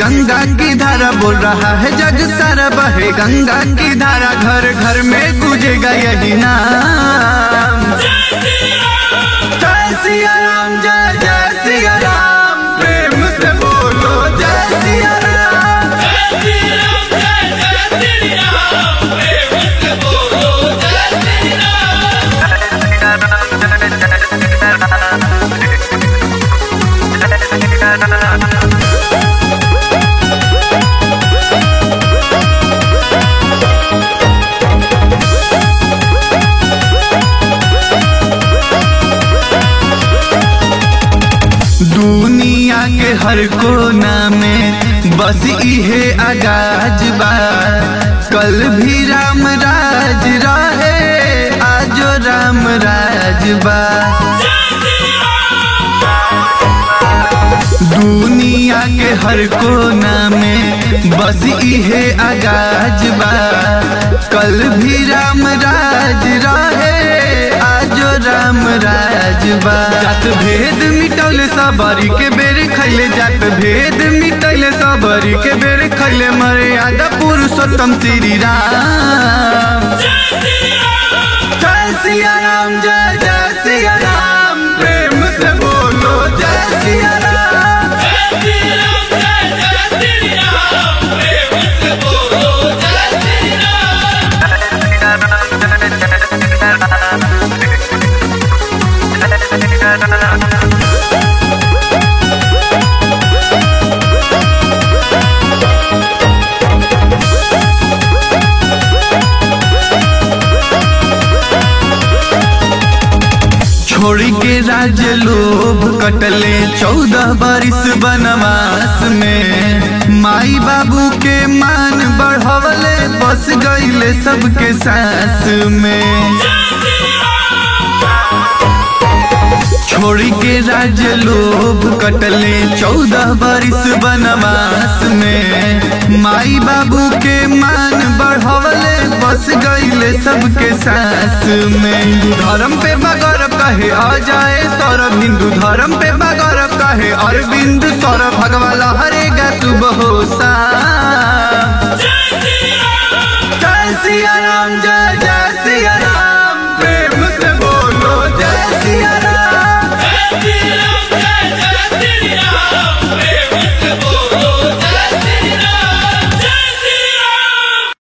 गंगा की धारा बोल रहा है जग सारा बहे गंगा की धारा घर घर में गुजेगा यही नाम जय सिया राम जय जय सिया राम प्रेम से बोलो जय सिया राम दुनिया के हर कोना में बस इहे आगाज बा कल भी राम राज रहे आजो राम राज बा दुनिया के हर कोना में बस इहे आगाज बा कल भी राम राज रहे आजो राम राज बा जात भेद मिटौले सबरी के बेर खैले जात भेद मिटौले सबरी के बेर खैले मर्यादा पुरुषोत्तम श्री राम जय सिया राम जय जय सिया राम प्रेम से बोलो जय सिया राम छोड़ी के राज लोभ कटले चौदह बरिस बनवास में माई बाबू के मान बढ़वले बस गईले सबके सास में छोड़ी के राज लोभ कटले चौदह बरिस बनवास में माई बाबू के मान बढ़वले बस गईले सबके सास में हिंदू धर्म पे बगौरव कहे आ जाए सौरभ हिंदू धर्म पे बगौरव कहे अरविंद सौरभ भगवाला हरेगा सुबह हो शाम जय सिया राम जय जय